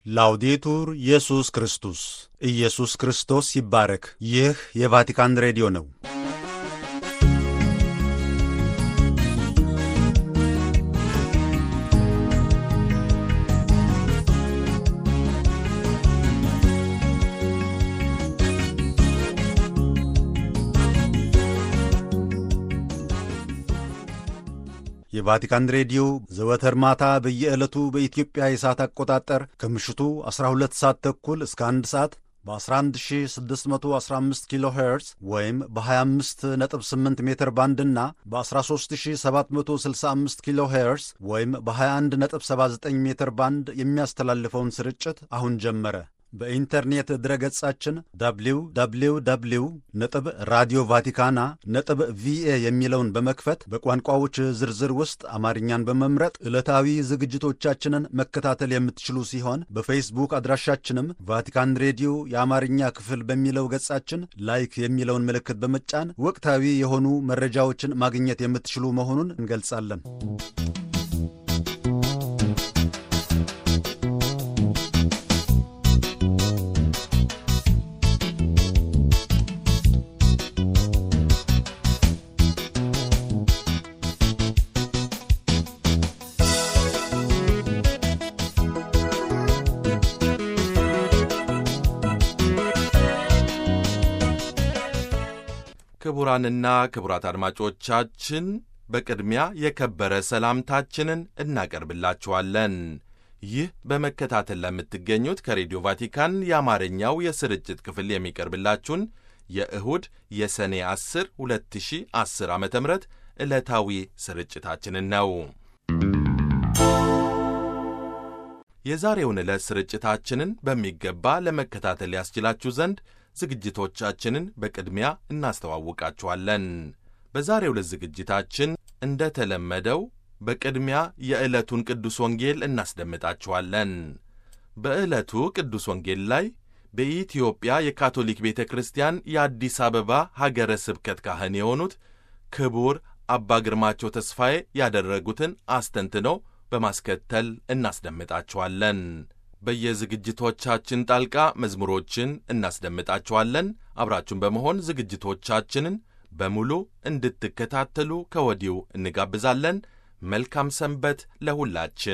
ላውዴቱር ኢየሱስ ክርስቶስ ኢየሱስ ክርስቶስ ይባረክ። ይህ የቫቲካን ሬዲዮ ነው። የቫቲካን ሬዲዮ ዘወትር ማታ በየዕለቱ በኢትዮጵያ የሰዓት አቆጣጠር ከምሽቱ 12 ሰዓት ተኩል እስከ 1 ሰዓት በ11615 ኪሎ ሄርዝ ወይም በ258 ሜትር ባንድ እና በ13765 ኪሎ ሄርዝ ወይም በ2179 ሜትር ባንድ የሚያስተላልፈውን ስርጭት አሁን ጀመረ። በኢንተርኔት ድረገጻችን www ነጥብ ራዲዮ ቫቲካና ነጥብ ቪኤ የሚለውን በመክፈት በቋንቋዎች ዝርዝር ውስጥ አማርኛን በመምረጥ ዕለታዊ ዝግጅቶቻችንን መከታተል የምትችሉ ሲሆን በፌስቡክ አድራሻችንም ቫቲካን ሬዲዮ የአማርኛ ክፍል በሚለው ገጻችን ላይክ የሚለውን ምልክት በመጫን ወቅታዊ የሆኑ መረጃዎችን ማግኘት የምትችሉ መሆኑን እንገልጻለን። ክቡራንና ክቡራት አድማጮቻችን በቅድሚያ የከበረ ሰላምታችንን እናቀርብላችኋለን። ይህ በመከታተል ለምትገኙት ከሬዲዮ ቫቲካን የአማርኛው የስርጭት ክፍል የሚቀርብላችሁን የእሁድ የሰኔ 10 2010 ዓ ም ዕለታዊ ስርጭታችንን ነው። የዛሬውን ዕለት ስርጭታችንን በሚገባ ለመከታተል ያስችላችሁ ዘንድ ዝግጅቶቻችንን በቅድሚያ እናስተዋውቃችኋለን። በዛሬው ዕለት ዝግጅታችን እንደ ተለመደው በቅድሚያ የዕለቱን ቅዱስ ወንጌል እናስደምጣችኋለን። በዕለቱ ቅዱስ ወንጌል ላይ በኢትዮጵያ የካቶሊክ ቤተ ክርስቲያን የአዲስ አበባ ሀገረ ስብከት ካህን የሆኑት ክቡር አባ ግርማቸው ተስፋዬ ያደረጉትን አስተንትነው በማስከተል እናስደምጣችኋለን። በየዝግጅቶቻችን ጣልቃ መዝሙሮችን እናስደምጣችኋለን። አብራችሁን በመሆን ዝግጅቶቻችንን በሙሉ እንድትከታተሉ ከወዲሁ እንጋብዛለን። መልካም ሰንበት ለሁላችን።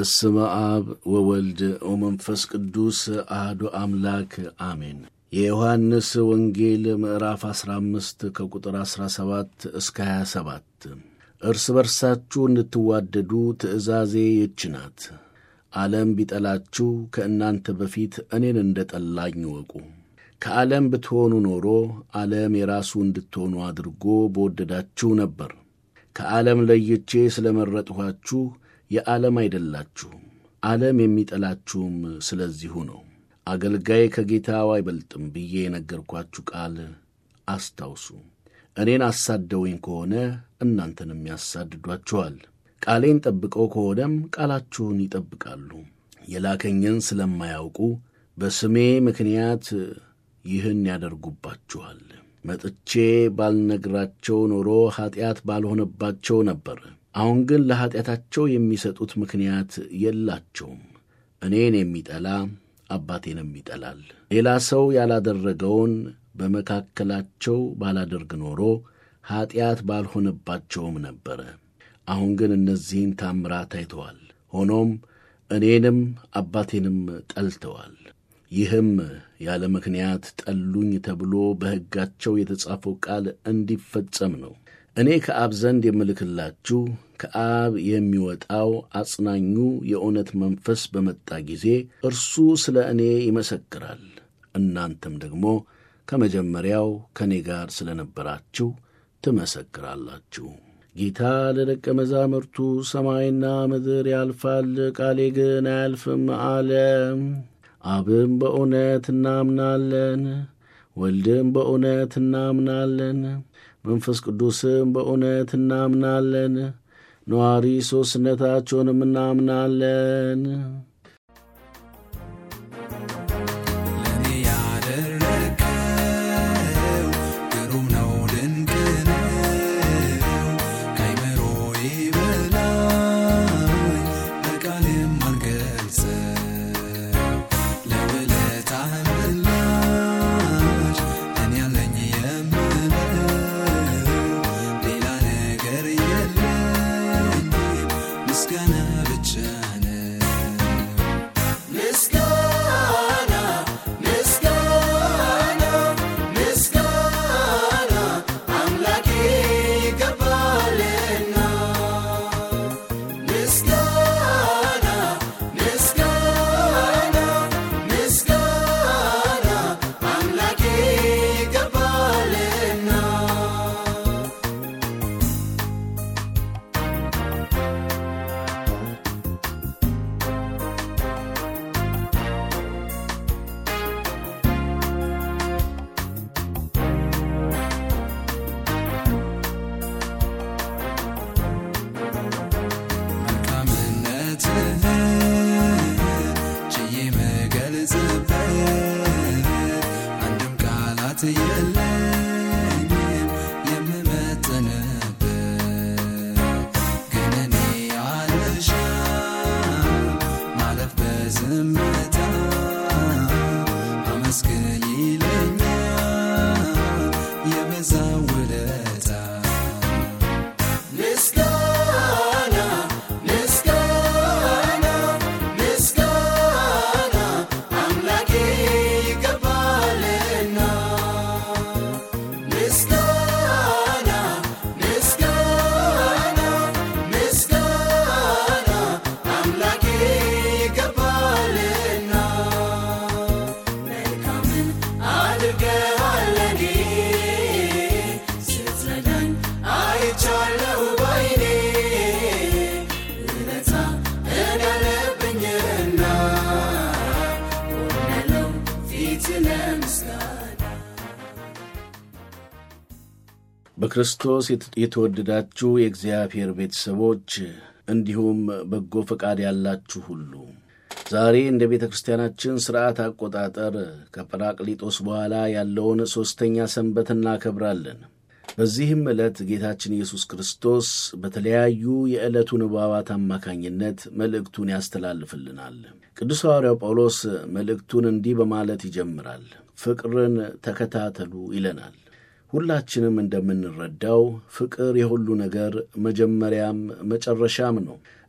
በስመ አብ ወወልድ ወመንፈስ ቅዱስ አህዶ አምላክ አሜን። የዮሐንስ ወንጌል ምዕራፍ 15 ከቁጥር 17 እስከ 27 እርስ በርሳችሁ እንድትዋደዱ ትእዛዜ ይህች ናት። ዓለም ቢጠላችሁ ከእናንተ በፊት እኔን እንደ ጠላኝ እወቁ። ከዓለም ብትሆኑ ኖሮ ዓለም የራሱ እንድትሆኑ አድርጎ በወደዳችሁ ነበር። ከዓለም ለይቼ ስለ መረጥኋችሁ የዓለም አይደላችሁም። ዓለም የሚጠላችሁም ስለዚሁ ነው። አገልጋይ ከጌታው አይበልጥም ብዬ የነገርኳችሁ ቃል አስታውሱ። እኔን አሳደውኝ ከሆነ እናንተንም ያሳድዷችኋል። ቃሌን ጠብቀው ከሆነም ቃላችሁን ይጠብቃሉ። የላከኝን ስለማያውቁ በስሜ ምክንያት ይህን ያደርጉባችኋል። መጥቼ ባልነግራቸው ኖሮ ኀጢአት ባልሆነባቸው ነበር። አሁን ግን ለኀጢአታቸው የሚሰጡት ምክንያት የላቸውም። እኔን የሚጠላ አባቴንም ይጠላል። ሌላ ሰው ያላደረገውን በመካከላቸው ባላደርግ ኖሮ ኀጢአት ባልሆነባቸውም ነበረ። አሁን ግን እነዚህን ታምራት አይተዋል። ሆኖም እኔንም አባቴንም ጠልተዋል። ይህም ያለ ምክንያት ጠሉኝ ተብሎ በሕጋቸው የተጻፈው ቃል እንዲፈጸም ነው። እኔ ከአብ ዘንድ የምልክላችሁ ከአብ የሚወጣው አጽናኙ የእውነት መንፈስ በመጣ ጊዜ እርሱ ስለ እኔ ይመሰክራል። እናንተም ደግሞ ከመጀመሪያው ከእኔ ጋር ስለ ነበራችሁ ትመሰክራላችሁ። ጌታ ለደቀ መዛሙርቱ ሰማይና ምድር ያልፋል፣ ቃሌ ግን አያልፍም አለ። አብም በእውነት እናምናለን፣ ወልድም በእውነት እናምናለን፣ መንፈስ ቅዱስም በእውነት እናምናለን፣ ነዋሪ ሦስትነታቸውንም እናምናለን። ለእኔ ያደረግከው ግሩም ነው፣ ድንቅ ነው፣ ከአእምሮዬ በላይ በቃልም አልገልጸው። ለውለታህ ምላሽ እኔ ያለኝ የምለው ሌላ ነገር የለኝም፣ ምስጋና ብቻ ነው። ምስጋና ምስጋና ምስጋና አምላኬ ይገባልና ምስጋና ምስጋና ምስጋና አምላኬ ይገባልና መልካምነትህን ችዬ መገልጽበት አንድም ቃላት የለኝም የምመጥንበት ግን እኔ አልሻም ማለፍ በዝምታ አመስግን ይለኛል የበዛ ውለታ ምስጋና ምስጋና ምስጋና አምላኬ ይገባልና ምስጋና ምስጋና ምስጋና አምላኬ ይገባልና መልካምን አድርገሃል ለኔ ስትረዳኝ አይቻለሁ ባይኔ ውለታ እኔ አለብኝና ቆሜያለሁ ፊት ለምስጋና በክርስቶስ የተወደዳችሁ የእግዚአብሔር ቤተሰቦች እንዲሁም በጎ ፈቃድ ያላችሁ ሁሉ ዛሬ እንደ ቤተ ክርስቲያናችን ሥርዓት አቆጣጠር ከጰራቅሊጦስ በኋላ ያለውን ሦስተኛ ሰንበት እናከብራለን። በዚህም ዕለት ጌታችን ኢየሱስ ክርስቶስ በተለያዩ የዕለቱ ንባባት አማካኝነት መልእክቱን ያስተላልፍልናል። ቅዱስ ሐዋርያው ጳውሎስ መልእክቱን እንዲህ በማለት ይጀምራል። ፍቅርን ተከታተሉ ይለናል። ሁላችንም እንደምንረዳው ፍቅር የሁሉ ነገር መጀመሪያም መጨረሻም ነው።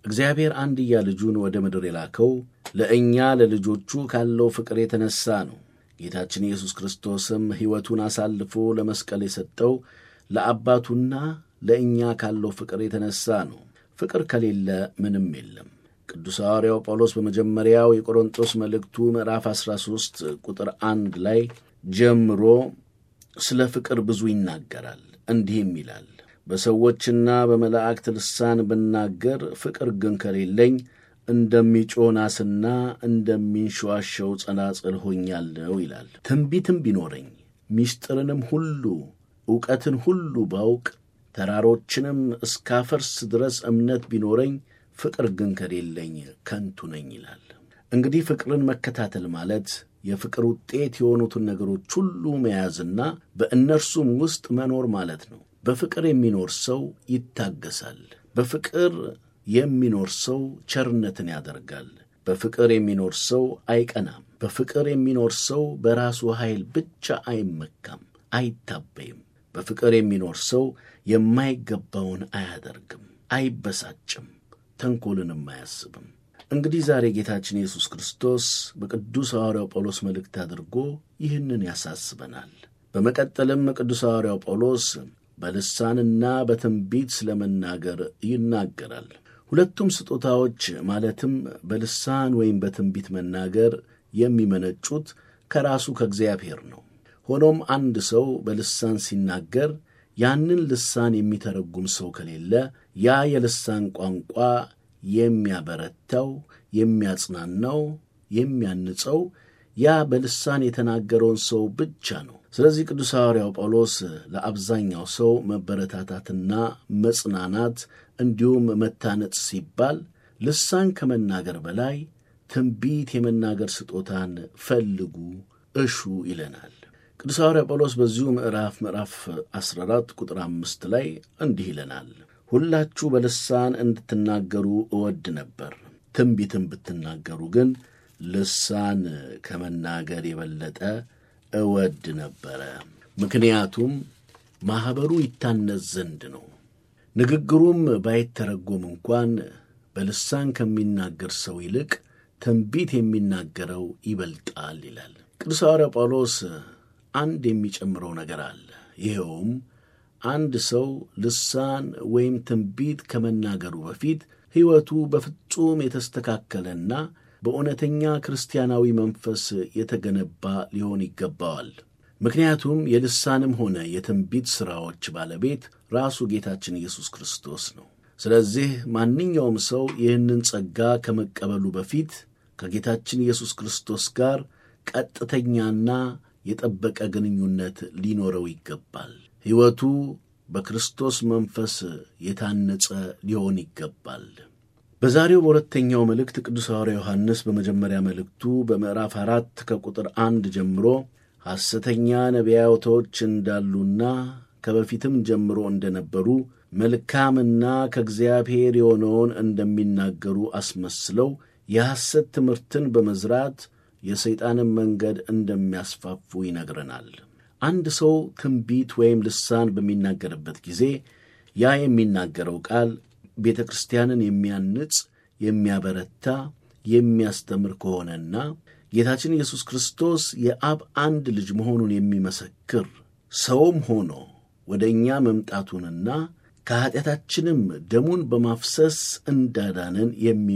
እግዚአብሔር አንድያ ልጁን ወደ ምድር የላከው ለእኛ ለልጆቹ ካለው ፍቅር የተነሣ ነው። ጌታችን ኢየሱስ ክርስቶስም ሕይወቱን አሳልፎ ለመስቀል የሰጠው ለአባቱና ለእኛ ካለው ፍቅር የተነሣ ነው። ፍቅር ከሌለ ምንም የለም። ቅዱስ ሐዋርያው ጳውሎስ በመጀመሪያው የቆሮንቶስ መልእክቱ ምዕራፍ 13 ቁጥር አንድ ላይ ጀምሮ ስለ ፍቅር ብዙ ይናገራል። እንዲህም ይላል በሰዎችና በመላእክት ልሳን ብናገር ፍቅር ግን ከሌለኝ እንደሚጮህ ናስና እንደሚንሸዋሸው ጸናጽል ሆኛለሁ ይላል። ትንቢትም ቢኖረኝ ምስጢርንም ሁሉ ዕውቀትን ሁሉ ባውቅ ተራሮችንም እስካፈርስ ድረስ እምነት ቢኖረኝ ፍቅር ግን ከሌለኝ ከንቱ ነኝ ይላል። እንግዲህ ፍቅርን መከታተል ማለት የፍቅር ውጤት የሆኑትን ነገሮች ሁሉ መያዝና በእነርሱም ውስጥ መኖር ማለት ነው። በፍቅር የሚኖር ሰው ይታገሳል። በፍቅር የሚኖር ሰው ቸርነትን ያደርጋል። በፍቅር የሚኖር ሰው አይቀናም። በፍቅር የሚኖር ሰው በራሱ ኃይል ብቻ አይመካም፣ አይታበይም። በፍቅር የሚኖር ሰው የማይገባውን አያደርግም፣ አይበሳጭም፣ ተንኰልንም አያስብም። እንግዲህ ዛሬ ጌታችን ኢየሱስ ክርስቶስ በቅዱስ ሐዋርያው ጳውሎስ መልእክት አድርጎ ይህንን ያሳስበናል። በመቀጠልም ቅዱስ ሐዋርያው ጳውሎስ በልሳንና በትንቢት ስለ መናገር ይናገራል። ሁለቱም ስጦታዎች ማለትም በልሳን ወይም በትንቢት መናገር የሚመነጩት ከራሱ ከእግዚአብሔር ነው። ሆኖም አንድ ሰው በልሳን ሲናገር ያንን ልሳን የሚተረጉም ሰው ከሌለ ያ የልሳን ቋንቋ የሚያበረታው፣ የሚያጽናናው፣ የሚያንጸው ያ በልሳን የተናገረውን ሰው ብቻ ነው። ስለዚህ ቅዱስ ሐዋርያው ጳውሎስ ለአብዛኛው ሰው መበረታታትና መጽናናት እንዲሁም መታነጽ ሲባል ልሳን ከመናገር በላይ ትንቢት የመናገር ስጦታን ፈልጉ፣ እሹ ይለናል። ቅዱስ ሐዋርያ ጳውሎስ በዚሁ ምዕራፍ ምዕራፍ 14 ቁጥር አምስት ላይ እንዲህ ይለናል ሁላችሁ በልሳን እንድትናገሩ እወድ ነበር፣ ትንቢትም ብትናገሩ ግን ልሳን ከመናገር የበለጠ እወድ ነበረ። ምክንያቱም ማኅበሩ ይታነጽ ዘንድ ነው። ንግግሩም ባይተረጎም እንኳን በልሳን ከሚናገር ሰው ይልቅ ትንቢት የሚናገረው ይበልጣል ይላል። ቅዱስ ሐዋርያ ጳውሎስ አንድ የሚጨምረው ነገር አለ። ይኸውም አንድ ሰው ልሳን ወይም ትንቢት ከመናገሩ በፊት ሕይወቱ በፍጹም የተስተካከለና በእውነተኛ ክርስቲያናዊ መንፈስ የተገነባ ሊሆን ይገባዋል። ምክንያቱም የልሳንም ሆነ የትንቢት ሥራዎች ባለቤት ራሱ ጌታችን ኢየሱስ ክርስቶስ ነው። ስለዚህ ማንኛውም ሰው ይህንን ጸጋ ከመቀበሉ በፊት ከጌታችን ኢየሱስ ክርስቶስ ጋር ቀጥተኛና የጠበቀ ግንኙነት ሊኖረው ይገባል። ሕይወቱ በክርስቶስ መንፈስ የታነጸ ሊሆን ይገባል። በዛሬው በሁለተኛው መልእክት ቅዱስ ሐዋርያ ዮሐንስ በመጀመሪያ መልእክቱ በምዕራፍ አራት ከቁጥር አንድ ጀምሮ ሐሰተኛ ነቢያቶች እንዳሉና ከበፊትም ጀምሮ እንደነበሩ መልካምና ከእግዚአብሔር የሆነውን እንደሚናገሩ አስመስለው የሐሰት ትምህርትን በመዝራት የሰይጣንን መንገድ እንደሚያስፋፉ ይነግረናል። አንድ ሰው ትንቢት ወይም ልሳን በሚናገርበት ጊዜ ያ የሚናገረው ቃል ቤተ ክርስቲያንን የሚያንጽ፣ የሚያበረታ፣ የሚያስተምር ከሆነና ጌታችን ኢየሱስ ክርስቶስ የአብ አንድ ልጅ መሆኑን የሚመሰክር ሰውም ሆኖ ወደ እኛ መምጣቱንና ከኀጢአታችንም ደሙን በማፍሰስ እንዳዳንን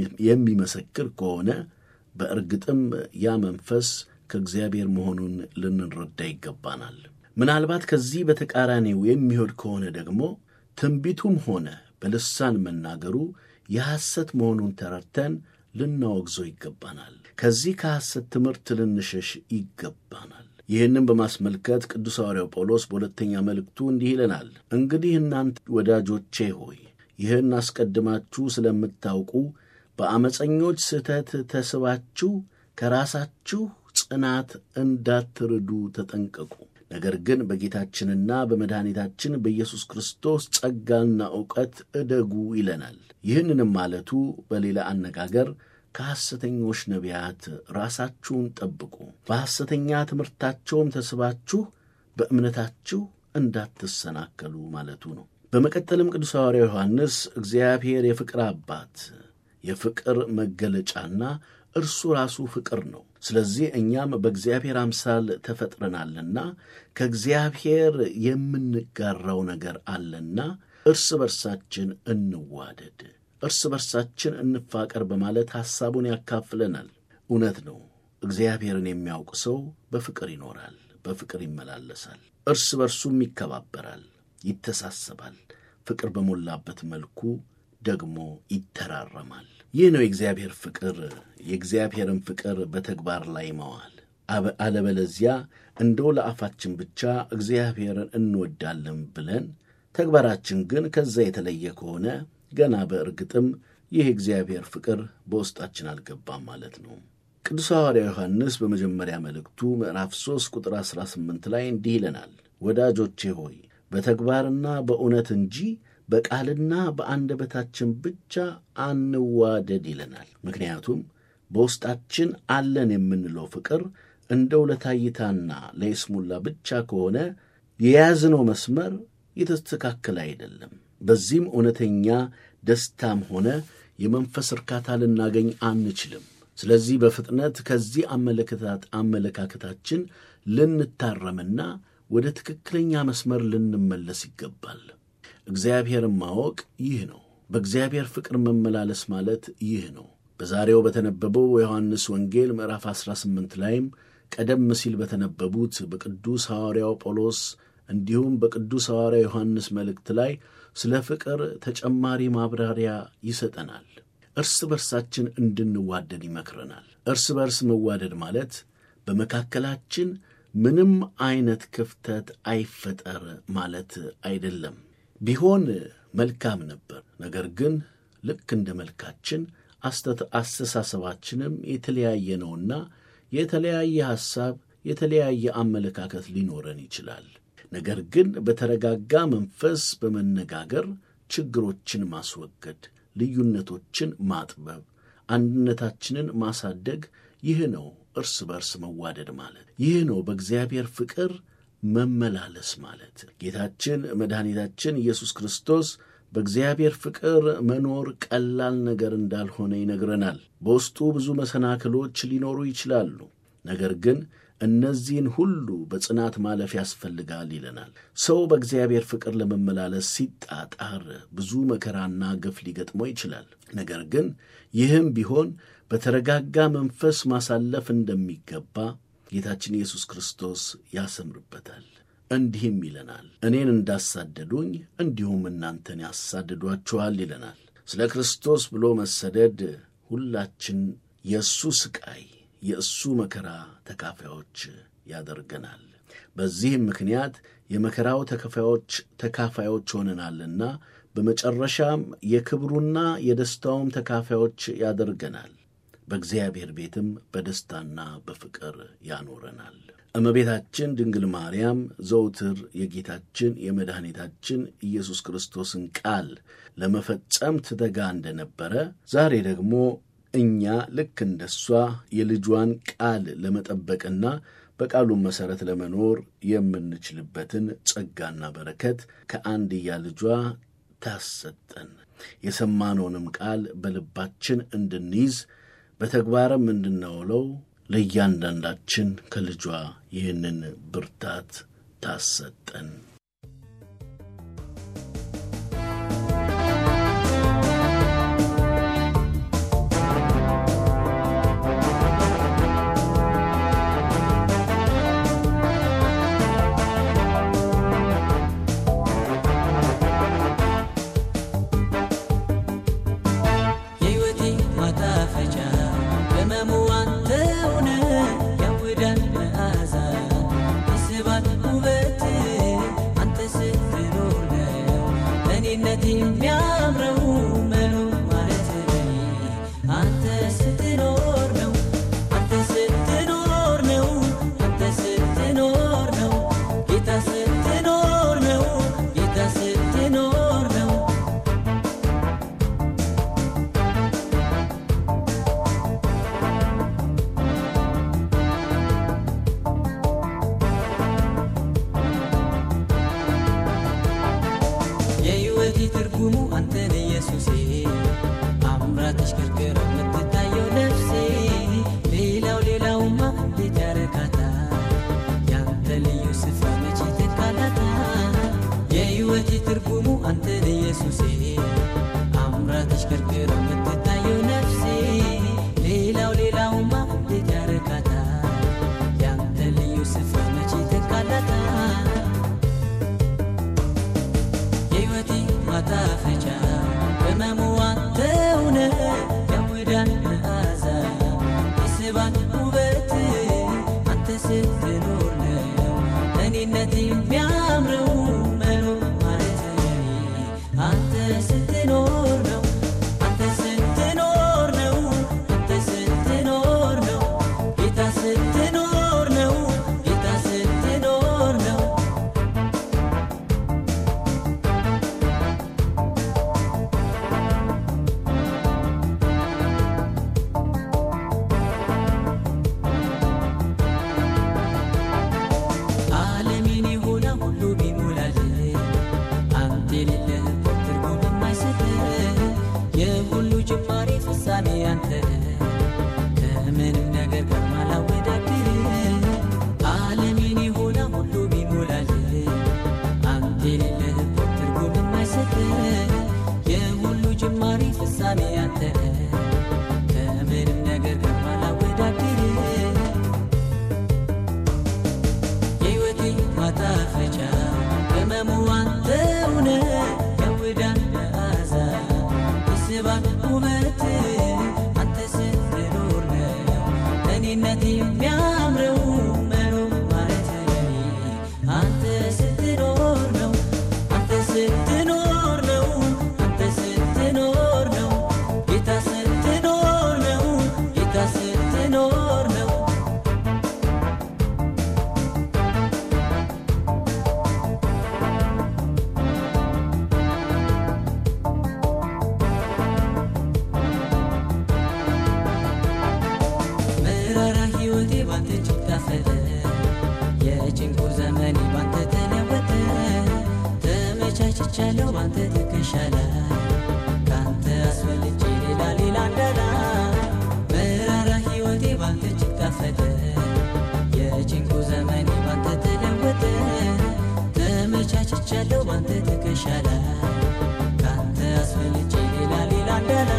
የሚመሰክር ከሆነ በእርግጥም ያ መንፈስ ከእግዚአብሔር መሆኑን ልንረዳ ይገባናል። ምናልባት ከዚህ በተቃራኒው የሚሆድ ከሆነ ደግሞ ትንቢቱም ሆነ በልሳን መናገሩ የሐሰት መሆኑን ተረድተን ልናወግዘው ይገባናል። ከዚህ ከሐሰት ትምህርት ልንሸሽ ይገባናል። ይህንም በማስመልከት ቅዱስ ሐዋርያው ጳውሎስ በሁለተኛ መልእክቱ እንዲህ ይለናል። እንግዲህ እናንተ ወዳጆቼ ሆይ ይህን አስቀድማችሁ ስለምታውቁ በአመፀኞች ስህተት ተስባችሁ ከራሳችሁ ጽናት እንዳትርዱ ተጠንቀቁ። ነገር ግን በጌታችንና በመድኃኒታችን በኢየሱስ ክርስቶስ ጸጋና ዕውቀት እደጉ ይለናል። ይህንንም ማለቱ በሌላ አነጋገር ከሐሰተኞች ነቢያት ራሳችሁን ጠብቁ፣ በሐሰተኛ ትምህርታቸውም ተስባችሁ በእምነታችሁ እንዳትሰናከሉ ማለቱ ነው። በመቀጠልም ቅዱስ ሐዋርያ ዮሐንስ እግዚአብሔር የፍቅር አባት የፍቅር መገለጫና እርሱ ራሱ ፍቅር ነው። ስለዚህ እኛም በእግዚአብሔር አምሳል ተፈጥረናልና ከእግዚአብሔር የምንጋራው ነገር አለና እርስ በርሳችን እንዋደድ፣ እርስ በርሳችን እንፋቀር በማለት ሐሳቡን ያካፍለናል። እውነት ነው። እግዚአብሔርን የሚያውቅ ሰው በፍቅር ይኖራል፣ በፍቅር ይመላለሳል፣ እርስ በርሱም ይከባበራል፣ ይተሳሰባል፣ ፍቅር በሞላበት መልኩ ደግሞ ይተራረማል። ይህ ነው የእግዚአብሔር ፍቅር፣ የእግዚአብሔርን ፍቅር በተግባር ላይ መዋል። አለበለዚያ እንደው ለአፋችን ብቻ እግዚአብሔርን እንወዳለን ብለን ተግባራችን ግን ከዛ የተለየ ከሆነ ገና በእርግጥም ይህ የእግዚአብሔር ፍቅር በውስጣችን አልገባም ማለት ነው። ቅዱስ ሐዋርያ ዮሐንስ በመጀመሪያ መልእክቱ ምዕራፍ 3 ቁጥር 18 ላይ እንዲህ ይለናል፣ ወዳጆቼ ሆይ በተግባርና በእውነት እንጂ በቃልና በአንደበታችን ብቻ አንዋደድ ይለናል። ምክንያቱም በውስጣችን አለን የምንለው ፍቅር እንደው ለታይታና ለይስሙላ ብቻ ከሆነ የያዝነው መስመር የተስተካከለ አይደለም። በዚህም እውነተኛ ደስታም ሆነ የመንፈስ እርካታ ልናገኝ አንችልም። ስለዚህ በፍጥነት ከዚህ አመለካከታችን ልንታረምና ወደ ትክክለኛ መስመር ልንመለስ ይገባል። እግዚአብሔርን ማወቅ ይህ ነው። በእግዚአብሔር ፍቅር መመላለስ ማለት ይህ ነው። በዛሬው በተነበበው የዮሐንስ ወንጌል ምዕራፍ 18 ላይም ቀደም ሲል በተነበቡት በቅዱስ ሐዋርያው ጳውሎስ እንዲሁም በቅዱስ ሐዋርያ ዮሐንስ መልእክት ላይ ስለ ፍቅር ተጨማሪ ማብራሪያ ይሰጠናል። እርስ በርሳችን እንድንዋደድ ይመክረናል። እርስ በርስ መዋደድ ማለት በመካከላችን ምንም አይነት ክፍተት አይፈጠር ማለት አይደለም። ቢሆን መልካም ነበር። ነገር ግን ልክ እንደ መልካችን አስተሳሰባችንም የተለያየ ነውና የተለያየ ሐሳብ፣ የተለያየ አመለካከት ሊኖረን ይችላል። ነገር ግን በተረጋጋ መንፈስ በመነጋገር ችግሮችን ማስወገድ፣ ልዩነቶችን ማጥበብ፣ አንድነታችንን ማሳደግ ይህ ነው እርስ በርስ መዋደድ ማለት። ይህ ነው በእግዚአብሔር ፍቅር መመላለስ ማለት። ጌታችን መድኃኒታችን ኢየሱስ ክርስቶስ በእግዚአብሔር ፍቅር መኖር ቀላል ነገር እንዳልሆነ ይነግረናል። በውስጡ ብዙ መሰናክሎች ሊኖሩ ይችላሉ። ነገር ግን እነዚህን ሁሉ በጽናት ማለፍ ያስፈልጋል ይለናል። ሰው በእግዚአብሔር ፍቅር ለመመላለስ ሲጣጣር ብዙ መከራና ግፍ ሊገጥመው ይችላል። ነገር ግን ይህም ቢሆን በተረጋጋ መንፈስ ማሳለፍ እንደሚገባ ጌታችን ኢየሱስ ክርስቶስ ያሰምርበታል። እንዲህም ይለናል፣ እኔን እንዳሳደዱኝ እንዲሁም እናንተን ያሳድዷችኋል ይለናል። ስለ ክርስቶስ ብሎ መሰደድ ሁላችን የእሱ ስቃይ የእሱ መከራ ተካፋዮች ያደርገናል። በዚህም ምክንያት የመከራው ተካፋዮች ተካፋዮች ሆነናልና በመጨረሻም የክብሩና የደስታውም ተካፋዮች ያደርገናል። በእግዚአብሔር ቤትም በደስታና በፍቅር ያኖረናል። እመቤታችን ድንግል ማርያም ዘውትር የጌታችን የመድኃኒታችን ኢየሱስ ክርስቶስን ቃል ለመፈጸም ትተጋ እንደነበረ ዛሬ ደግሞ እኛ ልክ እንደሷ የልጇን ቃል ለመጠበቅና በቃሉን መሠረት ለመኖር የምንችልበትን ጸጋና በረከት ከአንድያ ልጇ ታሰጠን። የሰማነውንም ቃል በልባችን እንድንይዝ በተግባርም እንድናውለው ለእያንዳንዳችን ከልጇ ይህንን ብርታት ታሰጠን። የሕይወቴ ማጣፈጫ ቅመሙ አንተ ሆነ ያውዳል መዓዛ ይስባል ውበት ተመቻችቻለሁ ባንተ ትከሻ ላይ ካንተ አስፈልጬ ሌላ ሌላ እንዳላ መራራ ሕይወቴ ባንተ እጅግ ጣፈጠ የጭንቁ ዘመኔ ባንተ ተለወጠ ተመቻችቻለሁ ባንተ ትከሻ ላይ ካንተ አስፈልጬ ሌላ ሌላ እንዳላ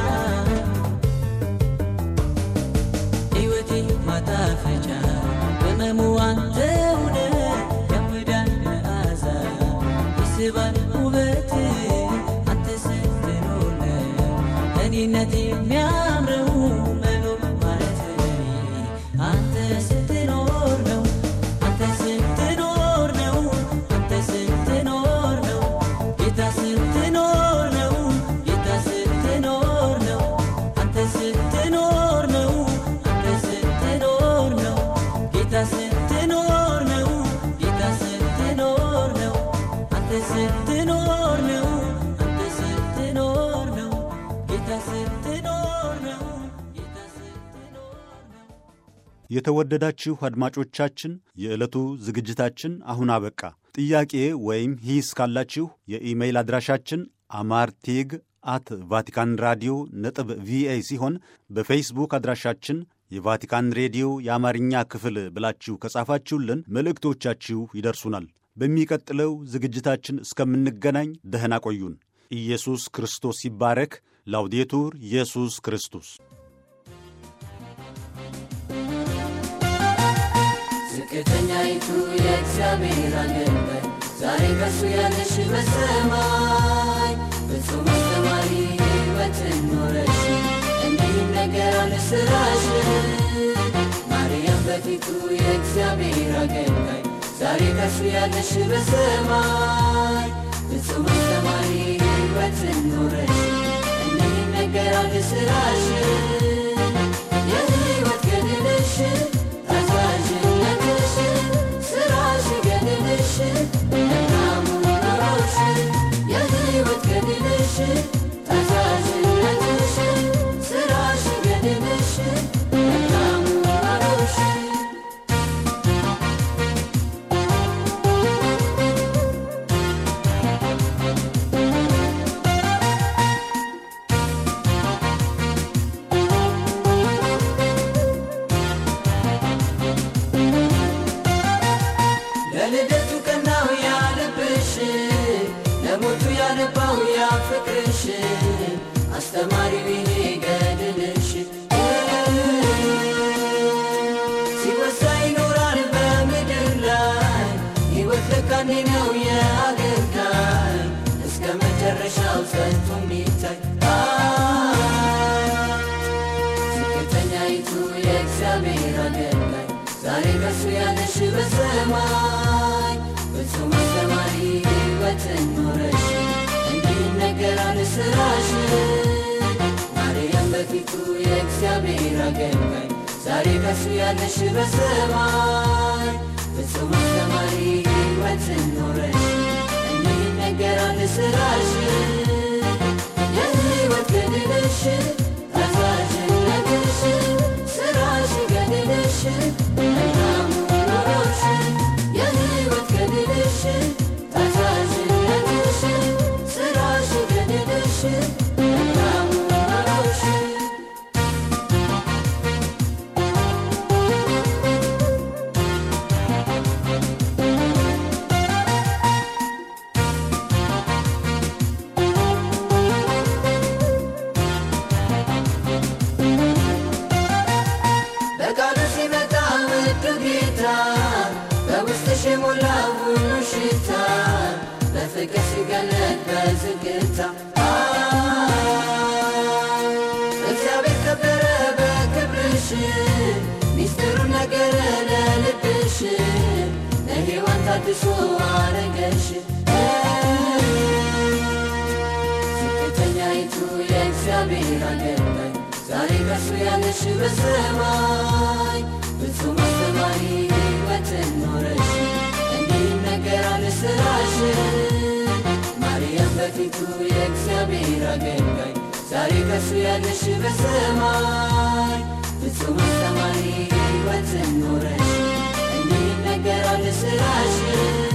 ሕይወቴ ማጣፈጫ በመሙ አንተ ሆነ ያምዳል መዓዛ ይስባል ውበት አንተ ስትኖር ነው እኔነት የሚያምረው መኖር ማለት ለኔ አንተ ስትኖር ነው አንተ ስትኖር ነው አንተ ስትኖር ነው ጌታ ስትኖር ነው ጌታ ስትኖር ነው አንተ ስትኖር ነው አንተ ስትኖር ነው ጌታ ስትኖር ነው ጌታ ስትኖር ነው አንተ ስትኖር ነው አንተ ስትኖር ነው ጌታ ስትኖር ነው ጌታ ስትኖር ነው የተወደዳችሁ አድማጮቻችን የዕለቱ ዝግጅታችን አሁን አበቃ። ጥያቄ ወይም ሂስ ካላችሁ የኢሜይል አድራሻችን አማርቴግ አት ቫቲካን ራዲዮ ነጥብ ቪኦኤ ሲሆን በፌስቡክ አድራሻችን የቫቲካን ሬዲዮ የአማርኛ ክፍል ብላችሁ ከጻፋችሁልን መልእክቶቻችሁ ይደርሱናል። በሚቀጥለው ዝግጅታችን እስከምንገናኝ ደህና ቆዩን። ኢየሱስ ክርስቶስ ይባረክ። ላውዴቱር ኢየሱስ ክርስቶስ ዝቅተኛይቱ የእግዚአብሔር አገልጋይ ዛሬ ከሱ ያለሽ በሰማይ ፍጹም አስተማሪ ሕይወትን ኖረሽ እንዲህም ነገር አለ ስራሽ ማርያም በፊቱ የእግዚአብሔር አገልጋይ ዛሬ ከሱ ያለሽ በሰማይ ፍጹም አስተማሪ ሕይወትን ኖረሽ እንዲህም ነገር አለ ስራሽ የሕይወት ገድልሽ ታዛዥነትሽ ስራሽ ገድልሽ መልካሙ ኑሮሽ የሕይወት ገድልሽ ታዛዥነትሽ ስራሽ ገድልሽ መልካሙ ኑሮሽ ለልደቱ ቀናው ያልብሽ ለሞቱ ያነባው ያ ፍቅርሽ አስተማሪው ይሄ ገድልሽ ሲወሳ ይኖራል በምድር ላይ ሕይወት ለካኔ ነው የአገልጋይ እስከ መጨረሻው ጸንቶ የሚታይ ዝቅተኛይቱ የእግዚአብሔር አገልጋይ ዛሬ ከሱ ያለሽ በሰማይ ፍጹም አስተማሪ ሕይወትን ኖረሽ እንዲህ ነገራል ስራሽ ማርያም በፊቱ የእግዚአብሔር አገልጋይ ዛሬ ከሱ ያለሽ በሰማይ ፍጹም አስተማሪ ሕይወትን ኖረሽ እንዲህ ነገራል ስራሽ የሕይወት ገድልሽ ታዛዥነትሽ ስራሽ ገድልሽ መልካሙ ኑሮሽ የሕይወት ገድልሽ ታዛዥነትሽ ስራሽ ገድልሽ መልካሙ ኑሮሽ በቃሉ ሲመጣ ውዱ ጌታ በውስጥሽ የሞላው ሁሉ ሽታ በፍቅር ሲገለጥ በዝግታ እግዚአብሔር ከበረ በክብርሽ ሚስጥሩን ነገረ ለልብሽ ለሔዋን ታድሶ አረገሽ ዝቅተኛይቱ የእግዚአብሔር አገልጋይ ዛሬ ከሱ ያለሽ በሰማይ ፍጹም አስተማሪ ሕይወትን ኖረሽ እንዲህ ነገር አለ ስራሽ ማርያም በፊቱ የእግዚአብሔር አገልጋይ ዛሬ ከሱ ያለሽ በሰማይ ፍጹም አስተማሪ ሕይወትን ኖረሽ እንዲህ ነገር አለ ስራሽ